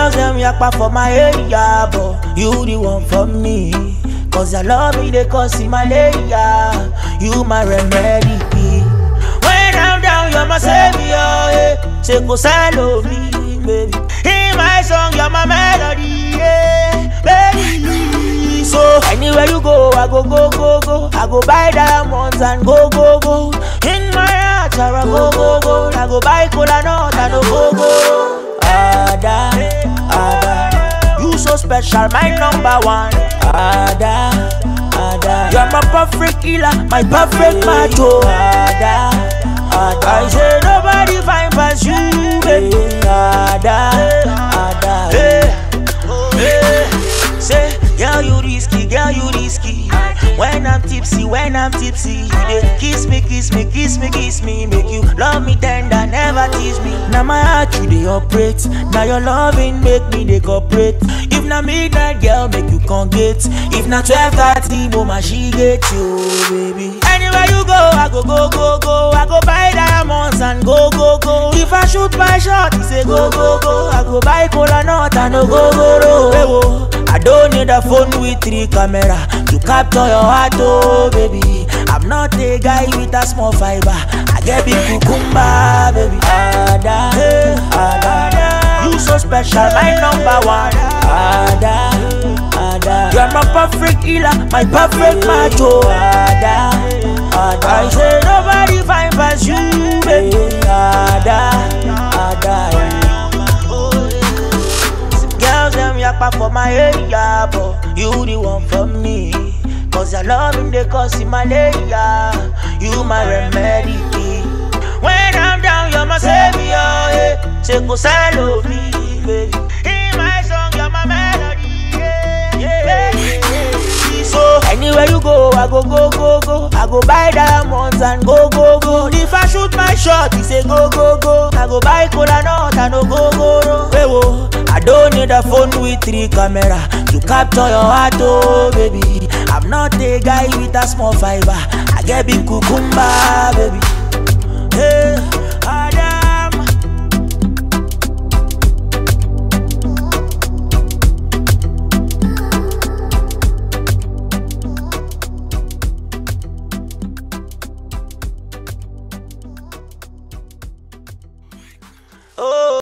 Girls them yakpa for my area, but you the one for me. Cause I love me, they cause malaria. You my remedy. When I'm down, you're my savior. Yeah. Say go sell me, baby. In my song, you're my melody, yeah, baby. So anywhere you go, I go go go go. I go buy diamonds and go go go. In my heart, I go go go. I go buy cola nut and go go go. Ada, Ada, you so special, my number one. Ada, Ada, you're my perfect healer, my perfect macho. Ada, Ada, I say nobody find past you, baby. Ada, Ada, hey, hey. Say, girl you risky, girl you risky. When I'm tipsy, when I'm tipsy, you dey kiss me, kiss me, kiss me, kiss me, make you love me tender, never tease me. Now my heart you dey operate, now your loving make me dey cooperate. If na midnight girl make you come get, if na twelve thirty mama she get you, baby. Anywhere you go, I go go go go, I go buy diamonds and go go go. If I shoot my shot, he say go go go, I go buy cola nut and no go go go. Hey, whoa. I don't need a phone with three camera to capture your heart, oh baby. I'm not a guy with a small fiber. I get big cucumber, baby. Ada, Ada, you so special, my number one. Ada, Ada, you're my perfect healer, my perfect macho. Ada, Ada, I say nobody find past you, baby. Ada, Ada. Girls them yakpa for my area, but you the one for me. Cause your loving they cause malaria. You my remedy. When I'm down, you're my savior. Yeah. Say go sell me, baby. In my song, you're my melody. Yeah, yeah, yeah. So anywhere you go, I go go go go. I go buy diamonds and go go go. If I shoot my shot, he say go go go. I go buy cola nut and no go go go. Hey, whoa. I don't need a phone with three camera to capture your heart, oh baby. I'm not a guy with a small fiber. I get big cucumber, baby. Hey,